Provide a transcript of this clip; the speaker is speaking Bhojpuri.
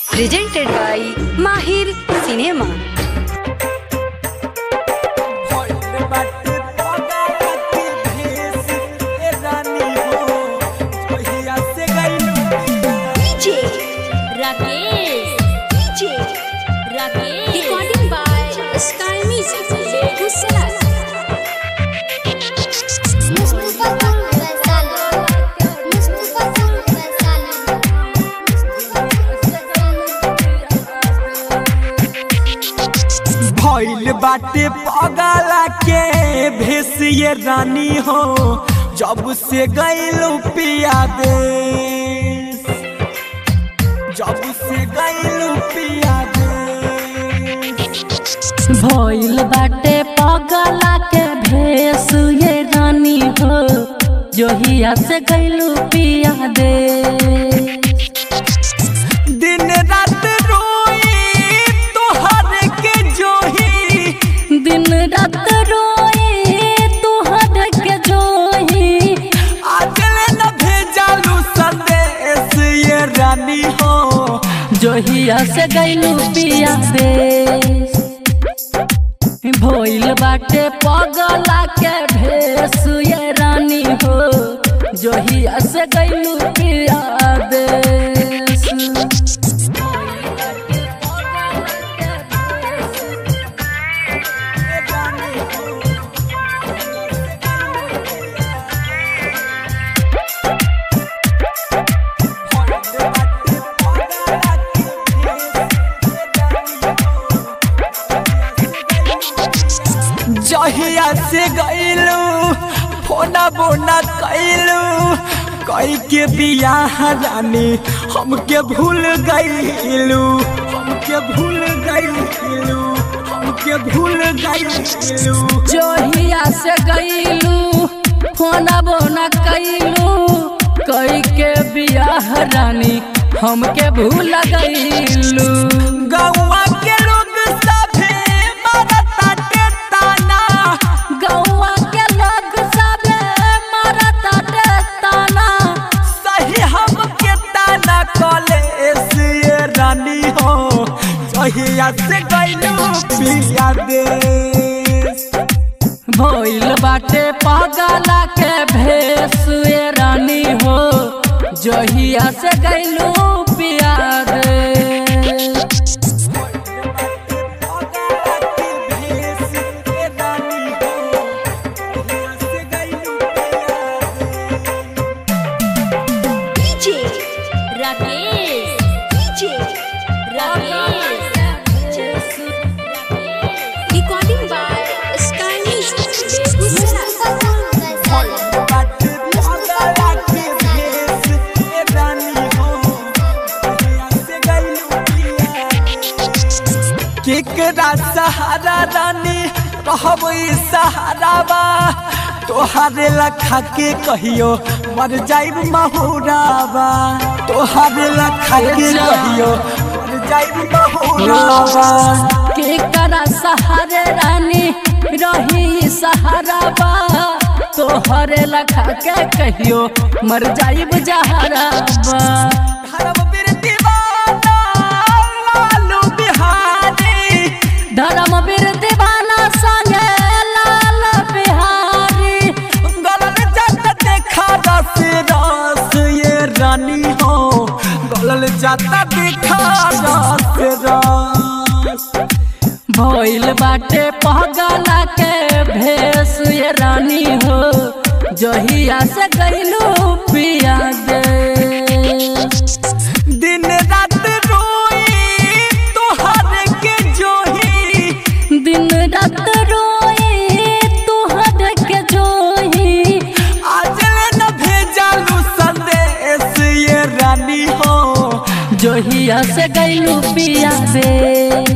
presented by Mahir Cinema. DJ Rakesh DJ Rakesh Recording by Sky Music Gujarat Mustafa तुम वैसाली मुस्तफा तुम वैसाली भइल बाटे पगला के भेसिए रानी हो जब से गइलू पिया दे जब से गइलू पिया दे भइल बाटे पगला के भेस ये रानी हो जोहिया से गइलू पिया दे दिन रात रोई तोहर के जोही दिन रात रोए तुहर के जोही आजले न भेजालू संदेश ये रानी हो जोहिया से गइलू पिया दे भइल बाटे पगला के भेस ये रानी हो जोहिया से गइलू पिया दे जहिया से गइलू फोना बोना कैलू कई के बियाह रानी हमके भूल गइलू हमके भूल गइलू हमके भूल गइलू जोहिया से गईलू फोना बोना कैलू कई के बियाह रानी हमके भूल गईलू गौवा के लोग सभे मारताटे ताना गौआ के लोग सबे मारता ताना सही हमके ताना कॉलेज ये रानी हो जहिया से गइलू पिया दे भइल बाटे पगला के भेस ये रानी हो जोहिया से गईलू पिया दे DJ Rakesh DJ Rakesh Recording by Sky Music Gujarat Mustafa तुम वैसाली केकरा सहारा रानी रहब सहाराबा तोहारे लखा के कहियो मर जाइब महुराबा तोहारे लखा के कहियो मर जाइब महुराबा के करा सहारे रानी रही सहारा बा तोहरे लखा के कहियो मर जाइब जहरा बा धर्म वीर दीवाना लालू बिहारी धर्म वीर दीवाना संगे लाल बिहारी गलल जाता देखा रस रस ये रानी हो गलल जाता देखा रस रस भइल बाटे पगला के भेस ये रानी हो जहिया से गइलू पिया दे दिन रात रोई तोहर के जोही दिन रात रोए तुहर के जोही आजले न भेजालू संदेश ये रानी हो जोहिया से गइलू पिया दे